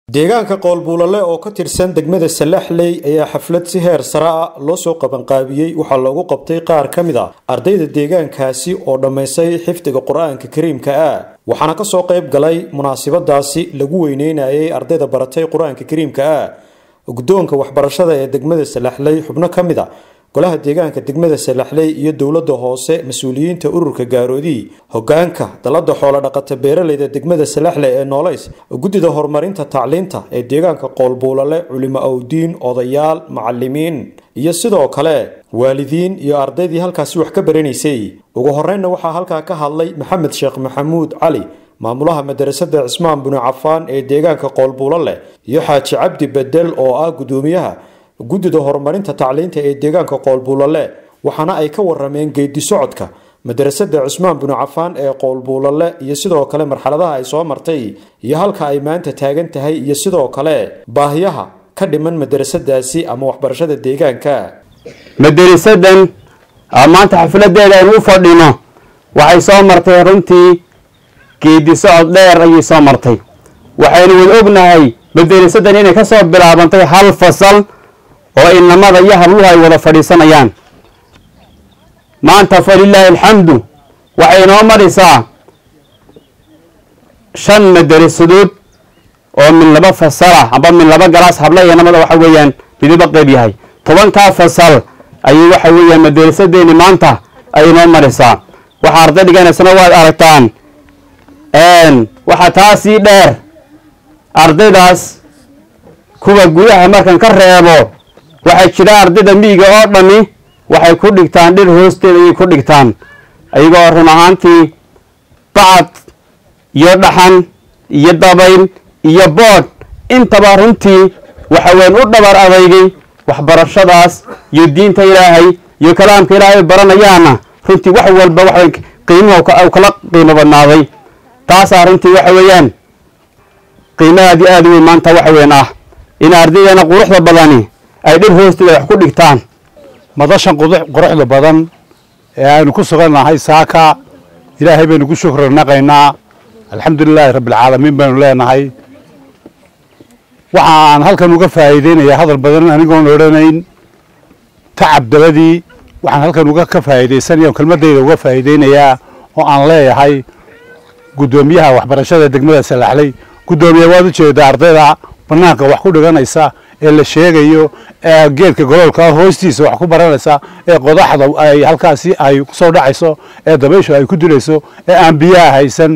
deegaanka qoolbuulale oo ka tirsan degmada salaxley ayaa xaflad si heer sare ah loo soo qabanqaabiyey waxaa loogu qabtay qaar ka mid a ardayda deegaankaasi oo dhammaysay xifdiga qur-aanka kariimka ah waxaana kasoo qayb galay munaasabadaasi lagu weyneynayay ardayda baratay qur-aanka kariimka ah guddoonka waxbarashada ee degmada salaxley xubno ka mid a golaha deegaanka degmada salaxley iyo dowladda hoose mas-uuliyiinta ururka gaaroodi hogaanka dalada xoolo dhaqata beeraleyda degmada salaxley ee nooleys guddida horumarinta tacliinta ee deegaanka qoolbuulale culimo awdiin odayaal macalimiin iyo sidoo kale waalidiin iyo ardaydii halkaasi wax ka baranaysay ugu horeynna waxaa halkaa ka hadlay maxamed sheekh maxamuud cali maamulaha madarasada cismaan binu cafaan ee deegaanka qoolbuulale iyo xaaji cabdi bedel oo ah guddoomiyaha guddida horumarinta tacliinta ee deegaanka qoolbuulale waxaana ay ka warameen geedi socodka madarasada cusmaan binu cafaan ee qoolbuulale iyo sidoo kale marxaladaha ay soo martay iyo halka ay maanta taagan tahay iyo sidoo kale baahiyaha ka dhiman madarasadaasi ama waxbarashada deegaanka madarasadan maanta xafladeeda aynu u fadhino waxay soo martay runtii geedi socod dheer ayay soo martay waxaynu wada ognahay madarasadan inay ka soo bilaabantay hal fasal oo inamada iyo habluhu ay wada fadhiisanayaan maanta falilaahi alxamdu waxay inoo maraysaa shan madarasadood oo min laba fasalah amba min laba galaas habla iyo inamada waxa weeyaan midiba qeyb yahay tobankaa fasal ayay waxa weeyaan madarasadeeni maanta ay inoo maraysaa waxaa arday dhiganaysana waad aragtaan waxaa taasii dheer ardaydaas kuwa gudaha markan ka reebo waxaa jira ardayda miyiga oo dhami waxay ku dhigtaan dhir hoosteeda ayay ku dhigtaan ayagoo run ahaantii bacad iyo dhaxan iyo dabayl iyo boodh intaba runtii waxa weyn u dhabar adeygay waxbarashadaas iyo diinta ilaahay iyo kalaamka ilaahay baranayaana runtii wax walba waxaw qiimuhu kala qiimo badnaaday taasaa runtii waxa weeyaan qiimo aad iyo aad u weyn maanta waxa weyn ah in ardaydeena quruxda badani ay dhir hoosteeda wax ku dhigtaan madashan quruxda badan ee aynu ku sugannahay saaka ilaahay baynu ku shukri naqaynaa alxamdulilaahi rabbialcaalamiin baynu leenahay waxa aan halkan uga faa'iideynayaa hadal badan anigoon odhanayn tacab dabadii waxaan halkan uga ka faa'iidaysanaya kelmadayda uga faa'iideynayaa oo aan leeyahay guddoomiyaha waxbarashada degmada salaxley guddoomiya waad u jeedaa ardayda banaanka wax ku dhiganaysa ee la sheegayo ee geedka goloolka hoostiisa wax ku baranaysa ee qodaxda ay halkaasi ay kusoo dhacayso ee dabayshu ay ku dilayso ee aan biyaha haysan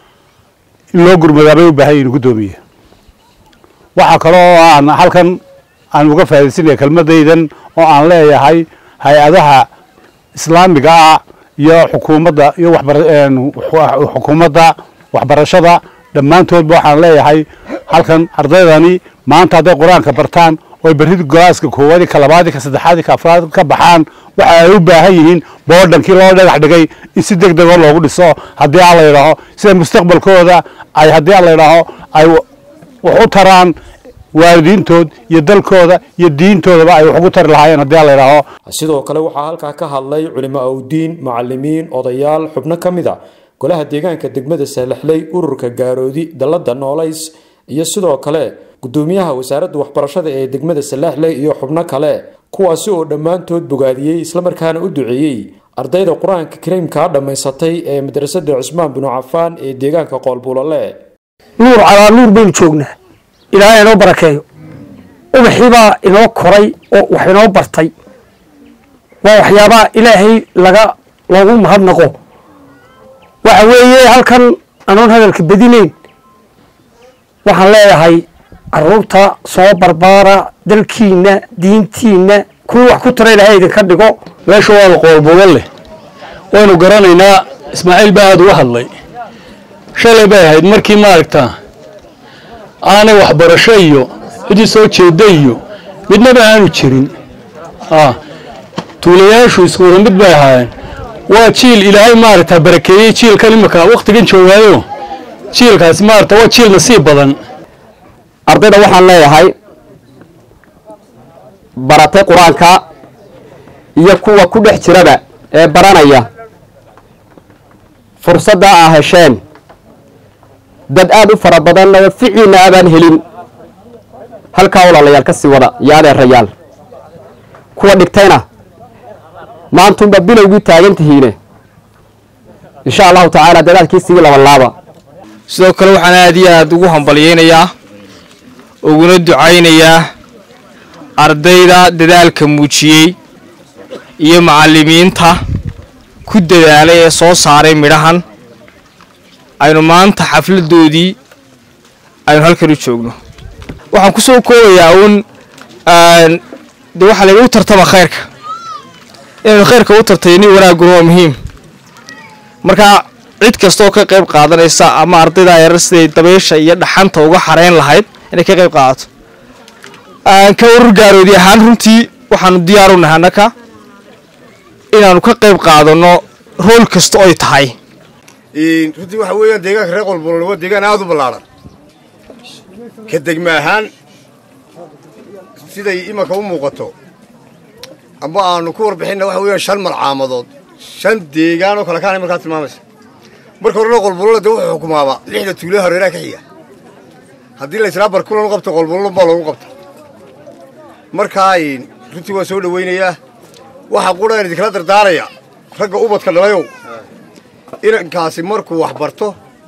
in loo gurmadaabay u baahan yihin guddoomiye waxaa kaloo aan halkan aan uga faa'idaysanaya kelmadaydan oo aan leeyahay hay-adaha islaamiga ah iyo xukuumadda iyo xukuumadda waxbarashada dhammaantoodba waxaan leeyahay halkan ardaydani maanta hadday qur-aanka bartaan oy berri golaaska koowaadi ka labaadi ka saddexaadi ka afraad ka baxaan waxa ay u baahan yihiin boodhankii loo dhagax dhigay in si deg degoo loogu dhiso haddii aan la yidhaaho sida mustaqbalkooda ay haddii aan la yidhaaho ay wax u taraan waalidiintood iyo dalkooda iyo diintoodaba ay wax ugu tari lahaayeen haddii aan la yidhaaho sidoo kale waxaa halkaa ka hadlay culimo awdiin macalimiin odayaal xubno ka mid a golaha deegaanka degmada saalaxley ururka gaaroodi dalada noolays iyo sidoo kale guddoomiyaha wasaaradda waxbarashada ee degmada salaaxley iyo xubno kale kuwaasi oo dhammaantood bogaadiyey islamarkaana u duceeyey ardayda qur-aanka kariimkaa dhammaysatay ee madrasada cusmaan binu cafaan ee deegaanka qoolbuulale nuur calaa nuur baynu joognaa ilaahay inoo barakeeyo ubaxiibaa inoo koray oo wax inoo bartay waa waxyaabaha ilaahay laga loogu mahadnaqo waxa weeye halkan anoon hadalka badinayn waxaan leeyahay caruurta soo barbaara dalkiina diintiina kuwii wax ku tara ilahay idinka dhigo meesha waada qoolbuulan leh waynu garanaynaa ismaaciil baa aada uga hadlay shalay bay ahayd markii maaragta aanay waxbarasho iyo cidii soo jeeda iyo midnaba aanu jirin tuulayaashu isku wada mid bay ahaayeen waa jiil ilaahay maaragta barakeeyey jiilkan imika waktigan joogaayo jiilkaasi maaragta waa jiil nasiib badan ardayda waxaan leeyahay baratay qur-aanka iyo kuwa ku dhex jiraba ee baranaya fursadda aa hesheen dad aada u fara badanna ficiina abaan helin halkaa walaalayaal ka sii wada iyo adeerayaal kuwa dhigtayna maantunba bilowgii taagan tihiine insha allahu tacaala dadaalkiisigii labalaaba sidoo kale waxaan aad iyo aad ugu hambalyaynayaa uguna ducaynayaa ardayda dadaalka muujiyey iyo macallimiinta ku dadaalay ee soo saaray midhahan aynu maanta xafladoodii aynu halkan u joogno waxaan ku soo koobayaa uun de waxaa lagu tartama khayrka inaynu khayrka u tartayni wanaaguna waa muhiim marka cid kastaoo ka qayb qaadanaysa ama ardayda yarar siday dabaysha iyo dhaxanta uga xareyn lahayd inay ka qayb qaadato ka urur gaaroodi ahaan runtii waxaanu diyaaru nahay annaka inaanu ka qayb qaadano rool kasta oy tahay runtii waxa weeyaan deegaanka reer qolbolol waa deegaan aada u ballaadhan ka degma ahaan siday imanka u muuqato amba aanu ku warbixinna waxa weeyaan shan malcaamadood shan deegaan oo kale kaanay markaa tilmaamaysa marka horena qolbolole dee wuxuu xukumaaba lixda tuulaha hareeraha ka xiga haddii la israa barkulan u qabto qolbololon baa loogu qabta markaa runtii waan soo dhowaynayaa waxaa qudhaan idinkala dardaaraya ragga ubadka dhalayow inankaasi markuu wax barto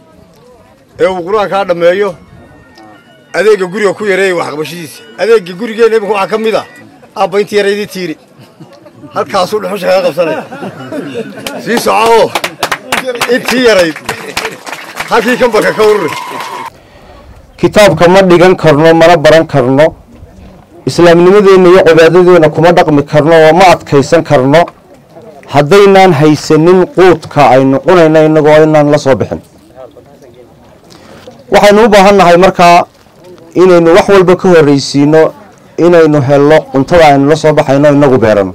ee uu qur-aankaa dhammeeyo adeegga guriga ku yareeya waxqabashadiisa adeegga gurigeenna iminka waxaa ka mid a aabba intii yaraydii tiiri halkaasuu dhuxusha kaga qabsanaya sii socooo intii yarayd halkii kambalka ka ururi kitaabka ma dhigan karno mana baran karno islaamnimadeenna iyo cibaadadeenna kuma dhaqmi karno oo ma adkaysan karno haddaynaan haysanin quudka aynu cunayna innagoo inaan la soo bixin waxaynu u baahan nahay markaa inaynu wax walba ka horraysiino inaynu helno cuntada aynu la soo baxayno inagu beerano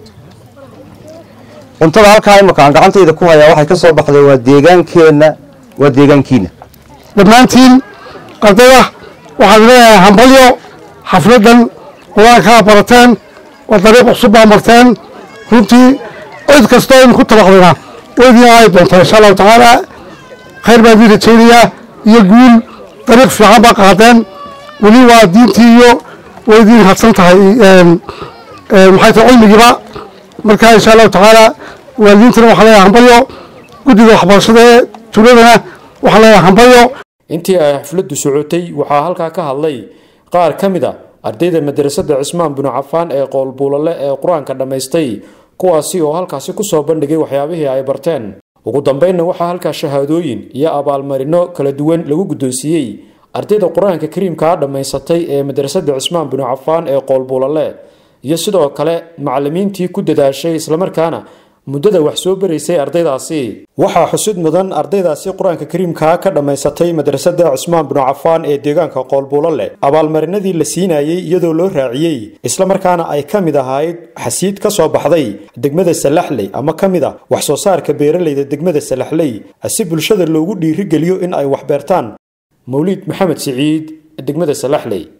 cuntada halkaa imaka aan gacantayda ku hayaa waxay ka soo baxday waa deegaankeenna waa deegaankiina dhammaantiin ardayda waxaan leeyahay hambalyo xafladdan qur-aankaa barateen waa dariiq cusub baa marteen runtii cid kastoo idinku tabaqdina weydii ay doontaa insha allahu tacaala khayr baan idin rajaynayaa iyo guul dariiq fiican baa qaadeen weli waa diintii iyo way idin hadsan tahay maxay tahay cilmigiiba marka insha allahu tacaala waalidiintana waxaa leeyahay hambalyo guddiga waxbarashada ee tuuladana waxaa leeyahay hambalyo intii ay xafladdu socotay waxaa halkaa ka hadlay qaar ka mid a ardayda madrasadda cismaan binu cafaan ee qoolbuulale ee qur-aanka dhammaystay kuwaasi oo halkaasi kusoo bandhigay waxyaabihii ay barteen ugu dambeynna waxaa halkaa shahaadooyin iyo abaalmarino kala duwan lagu guddoonsiiyey ardayda qur-aanka kariimkaa dhammaysatay ee madrasadda cismaan binu cafaan ee qoolbuulale iyo sidoo kale macallimiintii ku dadaashay islamarkaana muddada wax soo baraysay ardaydaasi waxaa xusid mudan ardaydaasi qur-aanka kariimkaa ka dhammaysatay madrasadda cismaan binu cafaan ee deegaanka qoolbuulo leh abaalmarinadii la siinayey iyadoo loo raaciyey islamarkaana ay ka mid ahayd xasiid ka soo baxday degmada salaxley ama ka mid a wax soo saarka beeralayda degmada salaxley si bulshada loogu dhiirigeliyo in ay wax beertaan mawliid maxamed siciid degmada salaxley